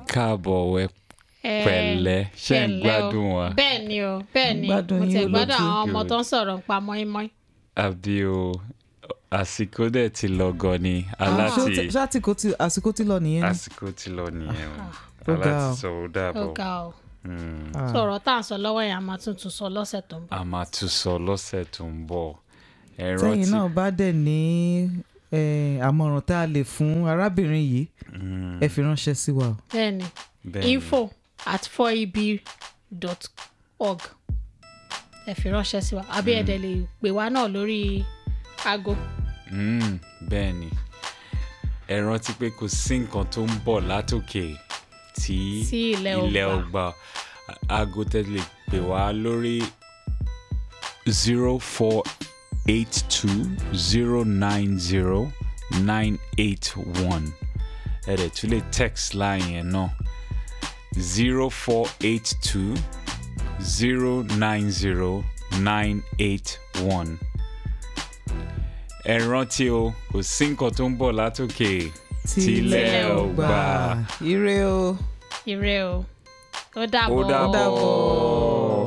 káàbọ̀ ẹ Eh, pẹ̀lẹ́ ṣe ń pẹ̀lẹ́ o. gbádùn wa bẹ́ẹ̀ ni o bẹ́ẹ̀ ni Gbádùn mo yín ti olóòtú. gbádùn àwọn ọmọ Good. tó ń sọ̀rọ̀ nípa mọ́ínmọ́ín. àbí o àsìkò dẹ̀ ti lọ gan ni ṣé ó aláti ti- ṣé àsìkò ti àsìkò ti lọ nìyẹn ni. àsìkò ti lọ nìyẹn o Ó ga aláti o. sọ ó ó dàbọ̀ ga o Mm. Ah. sọ̀rọ̀ tá à ń sọ lọ́wọ́ yẹn a máa tún tún sọ lọ́sẹ̀ tó ń bọ̀. a máa tún sọ lọ́sẹ̀ tó ń bọ̀ ẹ tẹ́yìn rántí náà bá dẹ̀ ní eh, àmọ̀ràn tá a lè fún arábìnrin yìí Mm, ẹ fi ránṣẹ́ sí wa o. bẹ́ẹ̀ ni bẹ́ẹ̀ ni. info at 4eb.org ẹ fi ránṣẹ́ sí wa àbí ẹ̀dẹ̀ lè pè wá náà lórí aago. Mm, bẹ́ẹ̀ ni ẹ rántí pé kò sí nǹkan tó ń bọ̀ látòkè tí Sí ilẹ̀ ò ilẹ̀ gbà. ò gbà aago tẹ́lẹ̀ pè wá lórí zero four eight two zero nine zero nine eight one ẹ dẹ̀ tún lè text line yẹn náà zero four eight two zero nine zero nine eight one ẹ rántí o kò sí nǹkan tó ń bọ̀ látòkè tílẹ̀ ò gbà. ire o. ire o ó ó dàbọ̀. dàbọ̀.